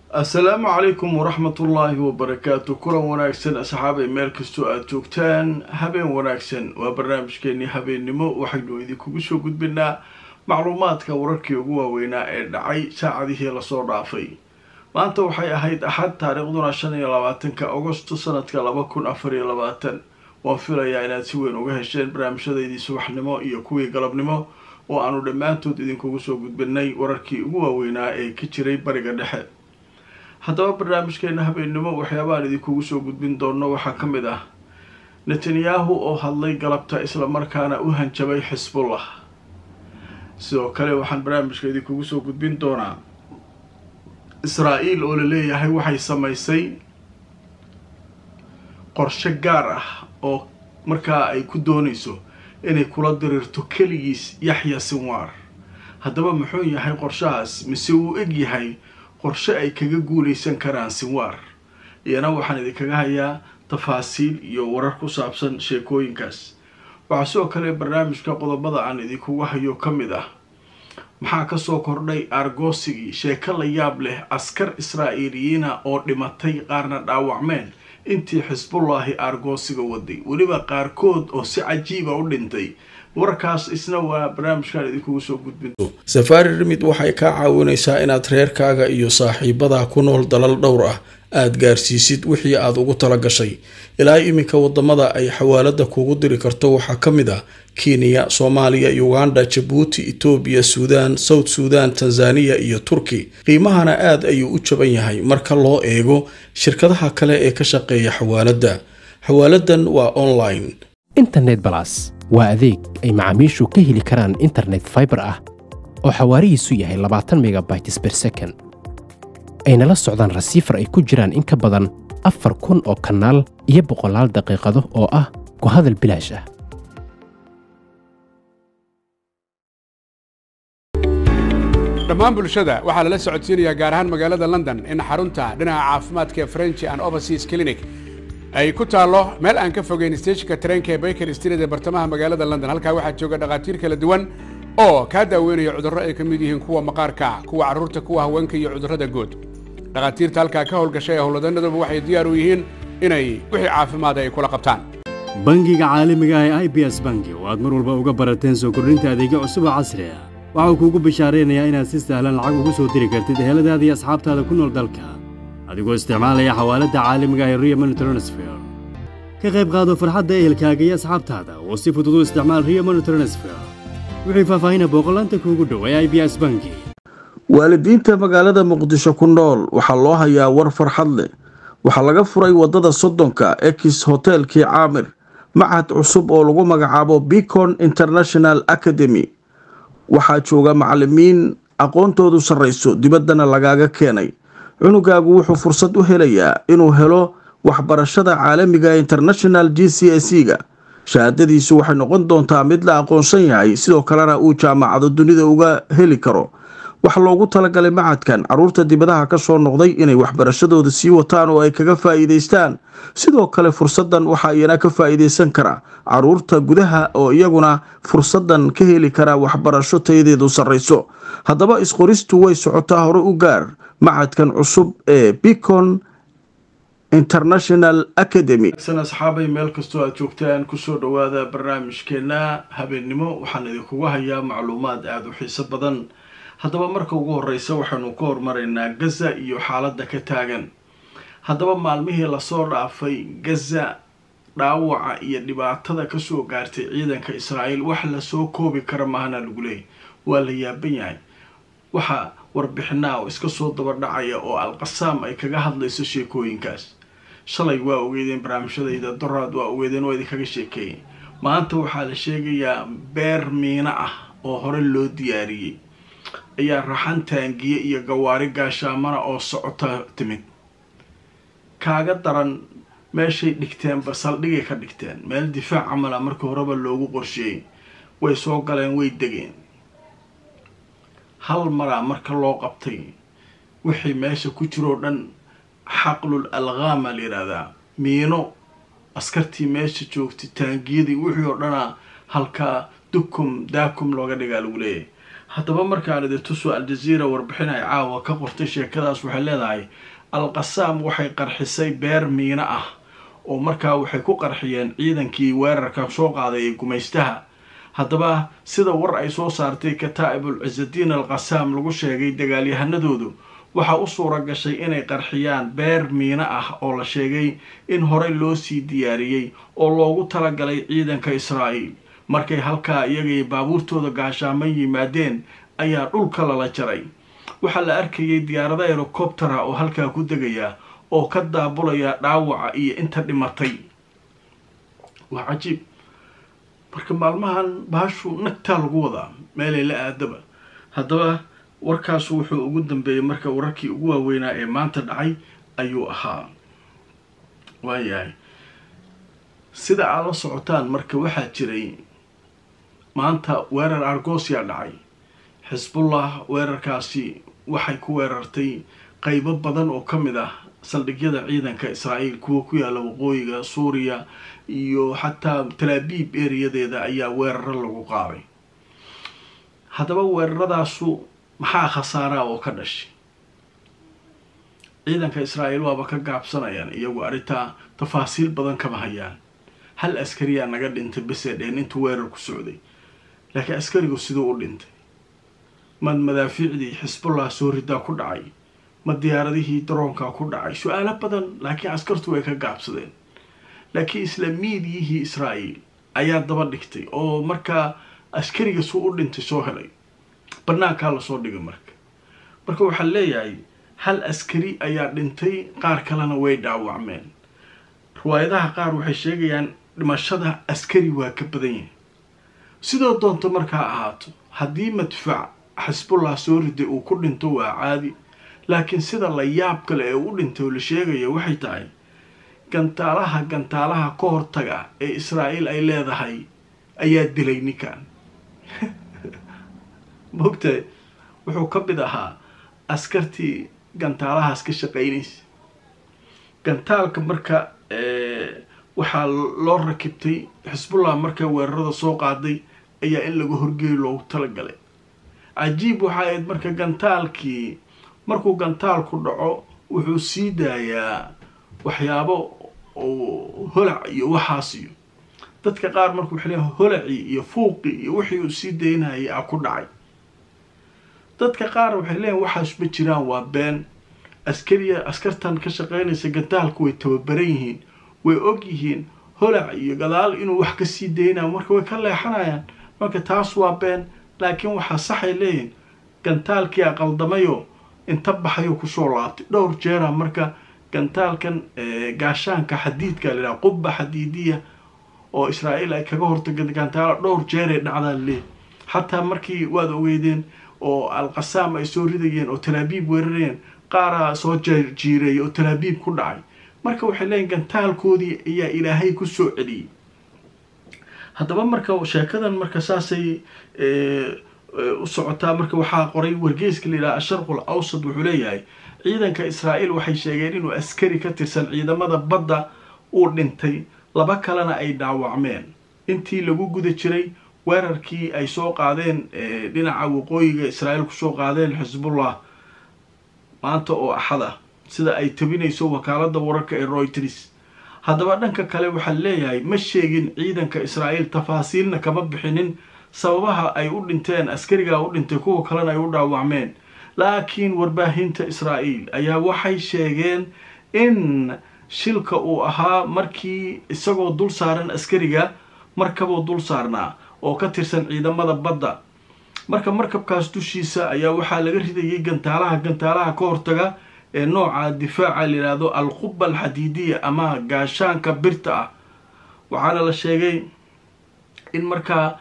assalaamu calaykum waraxmatullaahi wabarakaatu kulan wanaagsan asxaabay meel kastoo aada joogtaan habeen wanaagsan waa barnaamijkeenii habeennimo waxaynu idinkugu soo gudbinaa macluumaadka wararkii ugu waaweynaa ee dhacay saacadihii lasoo dhaafay maanta waxay ahayd axad taariikhduna shan iyo labaatanka agosto sanadka laba kun afar iyo labaatan waan filayaa inaad si weyn uga hesheen barnaamijyadaydii subaxnimo iyo kuwii galabnimo oo aanu dhammaantood idinkugu soo gudbinay wararkii ugu waaweynaa ee ka jiray bariga dhexe haddaba barnaamijkeena habeennimo waxyaabahaan idinkugu soo gudbin doono waxaa ka mid ah netanyahu oo hadlay galabta islamarkaana u hanjabay xisbullah sidoo kale waxaan barnaamijka idinkugu soo gudbin doonaa israa-el oo la leeyahay waxay samaysay qorshe gaar ah oo markaa ay ku doonayso inay kula diriirto keligiis yaxya sinwaar haddaba muxuu yahay qorshahaas mise uu eg yahay qorshe ay kaga guulaysan karaan sinwaar iyana waxaan idinkaga hayaa tafaasiil iyo warar ku saabsan sheekooyinkaas waxaa sidoo kale barnaamijka qodobada aan idinkugu hayo ka mid ah maxaa kasoo kordhay aargoosigii sheeko la yaab leh askar israa'iiliyiina oo dhimatay qaarna dhaawacmeen intii xisbullaahi aargoosiga waday weliba qaarkood oo si cajiiba u dhintay warkaas isna waa barnaamijkaan idinkugu soo gudbin safaari rimid waxay kaa caawinaysaa inaad reerkaaga iyo saaxiibadaa ku nool dalal dhowr ah aada gaarsiisid wixii aada ugu tala gashay ilaa iminka wadamada ay xawaalada kugu diri karto waxaa ka mid ah kenya soomaaliya uganda jabuuti etoobiya suudaan south suudan tanzaniya iyo turki qiimahana aada ayuu u jaban yahay marka loo eego shirkadaha kale ee ka shaqeeya xawaaladda xawaaladan waa online internet balas waa adeeg ay macaamiishu ka heli karaan internet faibar ah oo xawaarihiisu yahay labaatan megabytes ber second ayna la socdaan rasiifar ay ku jiraan in ka badan afar kun oo kanaal iyo boqolaal daqiiqado oo ah ku hadal bilaash ah dhammaan bulshada waxaa lala socodsiinayaa gaar ahaan magaalada london in xarunta dhinaca caafimaadka ee french and overseas clinic ay ku taallo meel aan ka fogeyn stejinka tareenka ee baker street ee bartamaha magaalada london halkaa waxaa jooga dhakhaatiir kala duwan oo kaa daaweynaya cudurro ay ka mid yihiin kuwa maqaarka kuwa carruurta kuwa haweenka iyo cudurrada guud dhakhaatiirta halkaa ka howlgashay ee howlwadanaduba waxay diyaar u yihiin inay wixii caafimaada ay kula qabtaan bangiga caalamiga ah ee i b s bangi oo aad mar walba uga barateen soo kordhinta adeegyo cusub oo casri ah waxau kuugu bishaaraynayaa inaad si sahlan lacag ugu soo diri kartid eheladaada iyo asxaabtaada ku nool dalka adigoo isticmaalaya xawaaladda caalamiga ah ee rio money transfer ka qayb qaado farxadda ehelkaaga iyo asxaabtaada oo si fudud u isticmaal rio money transfer wixii faahfaahina booqolaanta kuugu dhow ee i b s bangi waalidiinta magaalada muqdisho ku nool waxaa loo hayaa war farxad leh waxaa laga furay waddada soddonka ex hotelkii caamir machad cusub oo lagu magacaabo bicon international academy waxaa jooga macalimiin aqoontoodu sarrayso dibaddana lagaaga keenay cunugaagu wuxuu fursad u helayaa inuu helo waxbarashada caalamiga international g c s e ga shahaadadiisu waxay noqon doontaa mid la aqoonsan yahay sidoo kalena uu jaamacado dunida uga heli karo waxaa loogu talagalay macadkan caruurta dibadaha ka soo noqday inay waxbarashadooda sii wataan oo ay kaga faa'iidaystaan sidoo kale fursaddan waxaa iyana ka faa'iidaysan kara caruurta gudaha oo iyaguna fursaddan ka heli kara waxbarasho tayadeedu sarrayso haddaba isqoristu way socotaa hore u gaar macadkan cusub ee bicon international academy asxaabay meel kastoo aad joogtaan kusoo dhawaada barnaamijkeena habeennimo waxaan idinkugu hayaa macluumaad aada u xiiso badan haddaba marka ugu horeysa waxaanu ka hormaraynaa gaza iyo xaaladda ka taagan haddaba maalmihii lasoo dhaafay gaza dhaawaca iyo dhibaatada kasoo gaartay ciidanka israa'iil wax lasoo koobi kara mahana lagu leeyay waa la yaaban yahay waxaa warbixinaa oo iska soo daba dhacaya oo alqasaam ay kaga hadlayso sheekooyinkaas shalay waa ogeedeen barnaamijyadayda doraad waa ogeedeen oo idinkaga sheekeeyay maanta waxaa la sheegayaa beer miino ah oo hore loo diyaariyey ayaa raxan taangiye iyo gawaari gaashaamana oo socota timid kaaga daran meeshay dhigteenba saldhigay ka dhigteen meel difaac camala markii horeba loogu qorsheeyey way soo galeen way degeen hal maraa marka loo qabtay wixii meesha ku jiroo dhan xaqlul alqaama la yidhaahdaa miino askartii meesha joogtay taangiyadii wixii oo dhanaa halkaa dukum daakum looga dhigaa lagu leeyahay haddaba markaan idin tuso al-jaziira warbixin ay caawa ka qortay sheekadaas waxay leedahay al-qasaam waxay qarxisay beer miino ah oo markaa waxay ku qarxiyeen ciidankii weerarka soo qaaday ee gumaystaha haddaba sida war ay soo saartay kataa'ibul cisadiin al qasaam lagu sheegay dagaalyahanadoodu waxaa u suura gashay inay qarxiyaan beer miino ah oo la sheegay in horey loo sii diyaariyey oo loogu talagalay ciidanka israa'iil markay halkaa iyagay baabuurtooda gaashaaman yimaadeen ayaa dhulka lala jaray waxaa la arkayay diyaarado herocoptera oo halkaa ku degaya oo ka daabulaya dhaawaca iyo inta dhimatay waa cajiib marka maalmahan baashu nagtaa lagu wadaa meelay la aadaba haddaba warkaasu wuxuu ugu dambeeyey marka wararkii ugu waaweynaa ee maanta dhacay ayuu ahaa waayahay sida aad la socotaan marka waxaa jiray maanta weerar argosia dhacay xisbullah weerarkaasi waxay ku weerartay qeybo badan oo ka mid ah saldhigyada ciidanka israa'iil kuwa ku yaalla waqooyiga suuriya iyo xataa talaabiib eriyadeeda ayaa weeraro lagu qaaday haddaba weeraradaasu maxaa khasaaraa oo ka dhashay ciidanka israa'iil waaba ka gaabsanayaan iyagu arrintaa tafaasiil badan kama hayaan hal askariyaa naga dhintay besee dheen intuu weerar ku socday laakiin askarigu siduu u dhintay mad madaafiicdii xisbullah soo ridaa ku dhacay ma diyaaradihii daroonkaa ku dhacay su-aalo badan laakiin askartu way ka gaabsadeen laakiin isla miidiyihii israa'iil ayaa daba dhigtay oo markaa askariga suu u dhintay soo helay banaankaa lasoo dhigay marka marka waxaa leeyahay hal askari ayaa dhintay qaar kalena way dhaawacmeen riwaayadaha qaar waxay sheegayaan dhimashada askari waa ka badan yahay sidoo doonto markaa ahaato haddii madfac xisbullah soo riday uu ku dhinto waa caadi laakiin sida la yaab kale ee u dhintay oo la sheegaya waxay tahay gantaalaha gantaalaha ka hortaga ee israa'iil ay leedahay ayaa dilay ninkan mogtahay wuxuu ka mid ahaa askartii gantaalahaas ka shaqaynaysa gantaalka marka waxaa loo rakibtay xisbullah markay weerarada soo qaaday ayaa in laga horgeeyo loogu talagalay cajiib waxaa ahayd marka gantaalkii markuu gantaalku dhaco wuxuu sii daayaa waxyaabo oo holac iyo waxaas iyo dadka qaar marka waxay leeyahay holacii iyo fuuqii iyo wixii uu sii daynayay a ku dhacay dadka qaar waxay leeyahin waxaas ma jiraan waa been askariya askartan ka shaqeynaysa gantaalku way tababaran yihiin way og yihiin holac iyo gadaal inuu wax kasii daynayo marka way ka leexanayaan marka taas waa been laakiin waxaa saxay leeyihin gantaalkii a qaldamayo inta baxayo kusoo laabtay dhowr jeera marka gantaalkan gaashaanka xadiidka la yidhaha qubba xadiidiya oo israa'iil ay kaga hortagay gantaalo dhowr jeeray dhacdaan leey xataa markii waad ogeydeen oo al-qasaam ay soo ridayeen oo talaabiib weerarayeen qaaraa soo jiireeyay oo talaabiib ku dhacay marka waxay leeyihin gantaalkoodii ayaa ilaahay ku soo celiyey haddaba marka sheekadan marka saasay u socotaa marka waxaa qoray wargeyska la yidhaha asharqul awsad wuxuu leeyahay ciidanka israa'iil waxay sheegeen inuu askari ka tirsan ciidamada badda uu dhintay laba kalena ay dhaawacmeen intii lagu guda jiray weerarkii ay soo qaadeen dhinaca waqooyiga israa'iil kusoo qaadeen xisbullah maanta oo axad ah sida ay tabinayso wakaalada wararka ee royters haddaba dhanka kale waxaa leeyahay ma sheegin ciidanka israa'iil tafaasiilna kama bixinin sababaha ay u dhinteen askarigaa u dhintay kuwa kalena ay u dhaawacmeen laakiin warbaahinta israa'iil ayaa waxay sheegeen in shilka uu ahaa markii isagoo dul saaran askariga markabuu dul saarnaa oo ka tirsan ciidamada badda marka markabkaas dushiisa ayaa waxaa laga ridayay gantaalaha gantaalaha ka hortaga ee nooca difaaca la yidhaahdo alquba alxadiidiya ama gaashaanka birta ah waxaana la sheegay in markaa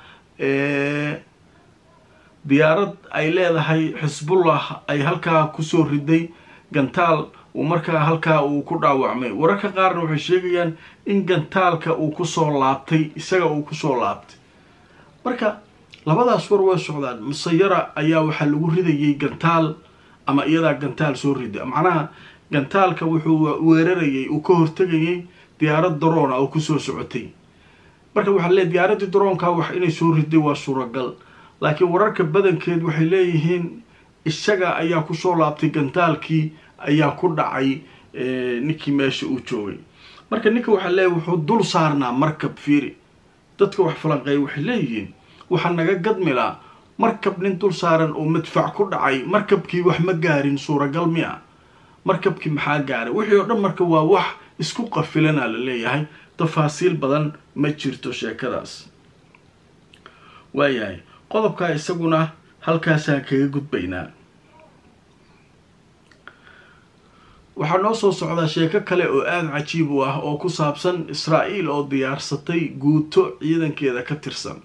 diyaarad ay leedahay xisbullah ay halkaa kusoo riday gantaal uu markaa halkaa uu ku dhaawacmay wararka qaarna waxay sheegayaan in gantaalka uu kusoo laabtay isaga uu kusoo laabtay marka labadaas war way socdaan musayara ayaa waxaa lagu ridayay gantaal ama iyadaa gantaal soo rida macnaha gantaalka wuxuu weerarayay uu ka hortegayay diyaarad daroona oo kusoo socotay marka waxaa leey diyaaradii daroonka wax inay soo riday waa suuragal laakiin wararka badankeed waxay leeyihiin isaga ayaa kusoo laabtay gantaalkii ayaa ku dhacay ninkii meesha uu joogay marka ninka waxaa leeyahy wuxuu dul saarnaa markab fiiri dadka wax falanqeeya waxay leeyihiin waxaa naga gadmilaa markab nin dul saaran oo madfac ku dhacay markabkii wax ma gaarin suuragal mi a markabkii maxaa gaaray wixii oo dhan marka waa wax isku qafilana la leeyahay tafaasiil badan ma jirto sheekadaas waayahay qodobkaa isaguna halkaasaan kaga gudbaynaa waxaa noo soo socdaa sheeko kale oo aada cajiib u ah oo ku saabsan israa'iil oo diyaarsatay guuto ciidankeeda ka tirsan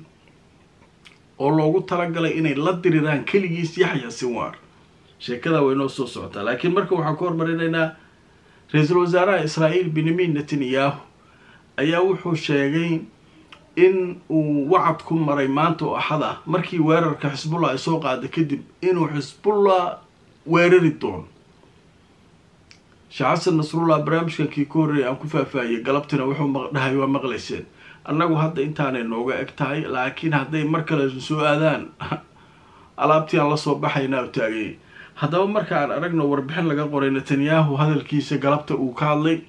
oo loogu talagalay inay la diriraan keligiis yaxya sinwaar sheekada way noo soo socotaa laakiin marka waxaan ku hormarinaynaa ra-iisul wasaaraha israa'iil benyamin netanyahu ayaa wuxuu sheegay in uu wacad ku maray maanta oo axad ah markii weerarka xisbullah ay soo qaada kadib inuu xisbullah weerari doono sheekh xasan nasrullah barnaamijkankii ka horreeyay aan ku faahfaahiyey galabtina wuxuu dhahay waa maqlayseen annagu hadda intaanay nooga eg tahay laakiin hadday mar kale soo aadaan alaabtii aan lasoo baxaynaa u taagayay haddaba marka aan aragno warbixin laga qoray netanyahu hadalkiisa galabta uu ka hadlay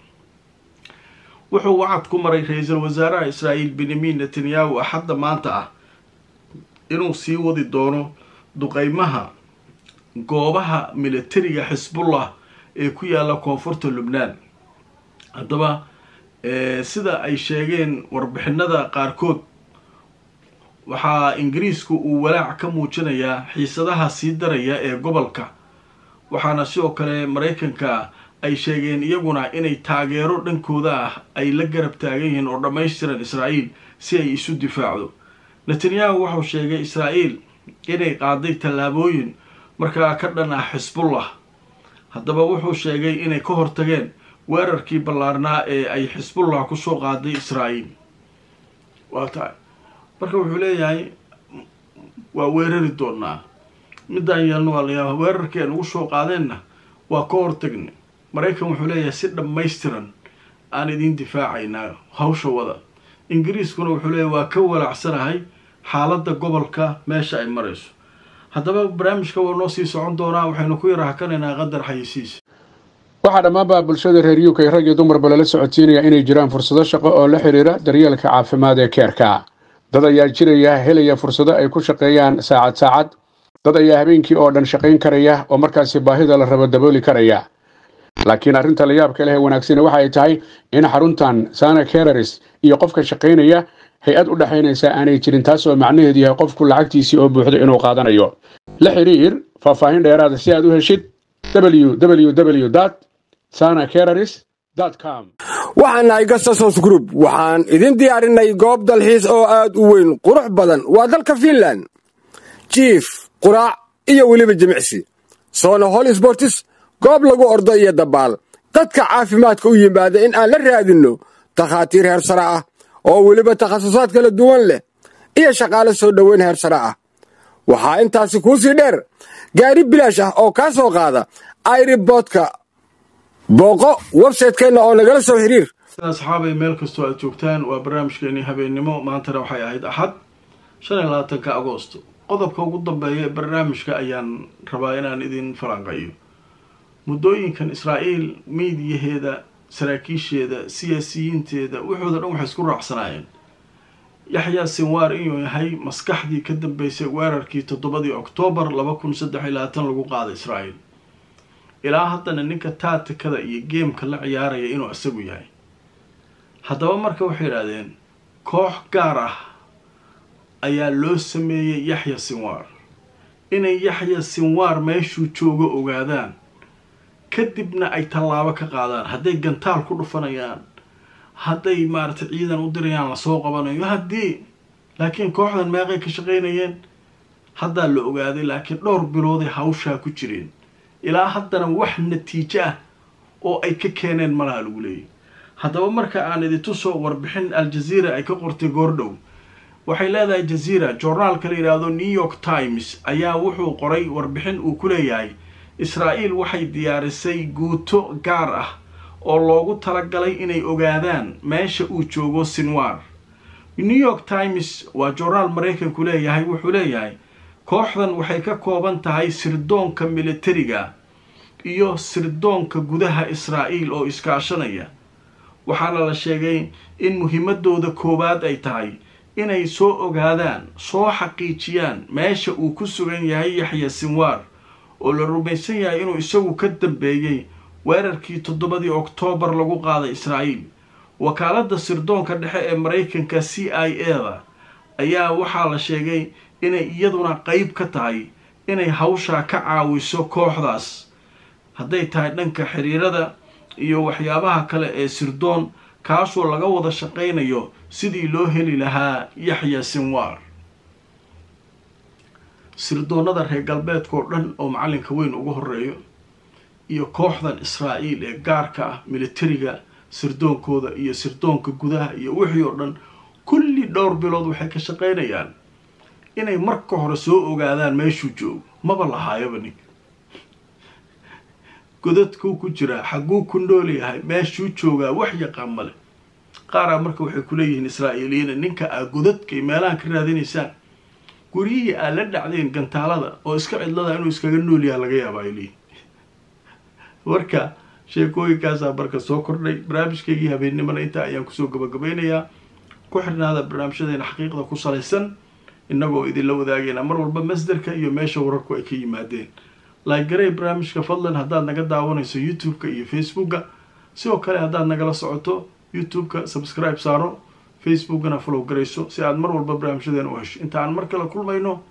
wuxuu wacad ku maray ra-iisul wasaaraha israa'iil benyamin netanyahu axadda maanta ah inuu sii wadi doono duqeymaha goobaha militariga xisbullah ee ku yaalla koonfurta lubnaan haddaba sida ay sheegeen warbixinada qaarkood waxaa ingiriisku uu walaac ka muujinayaa xiisadaha sii daraya ee gobolka waxaana sidoo kale maraykanka ay sheegeen iyaguna inay taageero dhankooda ah ay la garab taagan yihiin oo dhammaystiran israa'iil si ay isu difaacdo netanyahu wuxuu sheegay israa'iil inay qaaday tallaabooyin markaa ka dhan ah xisbullah haddaba wuxuu sheegay inay ka hortageen weerarkii ballaarnaa ee ay xisbullah kusoo qaaday israa'iil waa tahay marka wuxuu leeyahay waa weerari doonaa middaan yeelno waa layaaba weerarkii aan ugu soo qaadeenna waa ka hortagnay maraykan wuxuu leeyahay si dhammaystiran aan idiin difaacaynaa hawsha wada ingiriiskuna wuxuu leeyahay waa ka walaacsanahay xaaladda gobolka meesha ay marayso haddaba barnaamijka waa noo sii socon doonaa waxaynu ku yara hakanaynaa qadar xayisiis waxaa dhammaanba bulshada reer u k rag iyo dumarba lala socodsiinaya inay jiraan fursado shaqo oo la xidhiira daryeelka caafimaad ee keerka dad ayaa jiraya helaya fursado ay ku shaqeeyaan saacad saacad dad ayaa habeenkii oo dhan shaqayn karaya oo markaasi baahida la rabo dabooli karaya laakiin arrinta la yaabka leh ee wanaagsani waxa ay tahay in xaruntan sana kereris iyo qofka shaqaynaya hay-ad u dhexaynaysa aanay jirin taas oo macnaheedu yahay qofku lacagtiisii oo buuxdo inuu qaadanayo la xidhiir faahfaahin dheeraada si aad u heshid www sana kereris com waxaan nahay gasasos group waxaan idin diyaarinay goob dalxiis oo aad u weyn qurux badan waa dalka fiinland jiif quraac iyo weliba jimicsi soona hol sbortis goob lagu ordo iyo dabaal dadka caafimaadka u yimaada in aan la raadinno takhaatiir heersare ah oo weliba takhasusaad kala duwan leh iyo shaqaale soo dhoweyn heersare ah waxaa intaasi kuu sii dheer gaari bilaash ah oo kaa soo qaada airiboodka booqo websaytekeenna oo nagala soo xiriir asxaabay meel kastoo aad joogtaan waa barnaamijkeenii habeennimo maantana waxay ahayd axad shan iyo labaatanka agoosto qodobka ugu dambeeya ee barnaamijka ayaan rabaa inaan idin falanqayo muddooyinkan israa'iil miidiyaheeda saraakiisheeda siyaasiyiinteeda waxooda dhan waxay isku raacsanaayeen yaxyaa sinwaar inuu yahay maskaxdii ka dambeysay weerarkii toddobadii oktoobar laba kun saddex iyo labaatan lagu qaaday israa'iil ilaa haddana ninka taatikada iyo geemka la ciyaaraya inuu isagu yahay haddaba marka waxay idhahdeen koox gaar ah ayaa loo sameeyey yaxya sinwaar inay yaxya sinwaar meeshuu joogo ogaadaan kadibna ay tallaabo ka qaadaan hadday gantaal ku dhufanayaan hadday maaragtay ciidan u dirayaan lasoo qabanayo haddii laakiin kooxdan meeqay ka shaqaynayeen haddaa la ogaaday laakiin dhowr bilooday hawshaa ku jireen ilaa haddana wax natiijo ah oo ay ka keeneen malaha lagu leeyahy haddaba marka aan idintusoo warbixin al-jazeera ay ka qortay goordhow waxay leedahay jazeera joornaalka la yidhaahdo new york times ayaa wuxuu qoray warbixin uu ku leeyahay israa'iil waxay diyaarisay guuto gaar ah oo loogu talagalay inay ogaadaan meesha uu joogo sinwar new york times waa joornaal maraykanku leeyahay wuxuu leeyahay kooxdan waxay ka kooban tahay sirdoonka militariga iyo sirdoonka gudaha israa'iil oo iskaashanaya waxaana la sheegay in muhiimadooda koowaad ay tahay inay soo ogaadaan soo xaqiijiyaan meesha uu ku sugan yahay yaxya sinwaar oo la rumaysan yahay inuu isagu ka dambeeyey weerarkii toddobadii oktoobar lagu qaaday israa'iil wakaaladda sirdoonka dhexe ee maraykanka c i a da ayaa waxaa la sheegay inay iyaduna qeyb ka tahay inay hawshaa ka caawiso kooxdaas hadday tahay dhanka xiriirada iyo waxyaabaha kale ee sirdoon kaasoo laga wada shaqaynayo sidii loo heli lahaa yaxya sinwaar sirdoonnada reer galbeedkaoo dhan oo macallinka weyn ugu horeeyo iyo kooxdan israa'iil ee gaarka ah militariga sirdoonkooda iyo sirdoonka gudaha iyo wixii oo dhan kulli dhowr bilood waxay ka shaqaynayaan inay marka hore soo ogaadaan meeshuu joogo maba lahaayaba nin godadkuu ku jiraa xagguu ku nool yahay meeshuu joogaa wax yaqaan male qaaraa marka waxay kuleeyihiin israa'iiliyiina ninka aa godadka iyo meelahan ka raadinaysaan guryihii aad la dhacdeen gantaalada oo iska cidlada inuu iskaga nool yaha laga yaaba ay leeyihin marka sheekooyinkaasaa marka soo kordhay barnaamijkaygii habeennimana intaa ayaan kusoo gabagabaynayaa ku xirnaada barnaamijyadeena xaqiiqda ku salaysan innagoo idinla wadaagayna mar walba masderka iyo meesha wararku ay ka yimaadeen laagaray barnaamijka fadlan haddaad naga daawanayso youtube-ka iyo facebooka sidoo kale haddaad nagala socoto youtube-ka subscribe saaro facebookana follow garayso si aad mar walba barnaamijyadeena u hesho inta aan mar kale kulmayno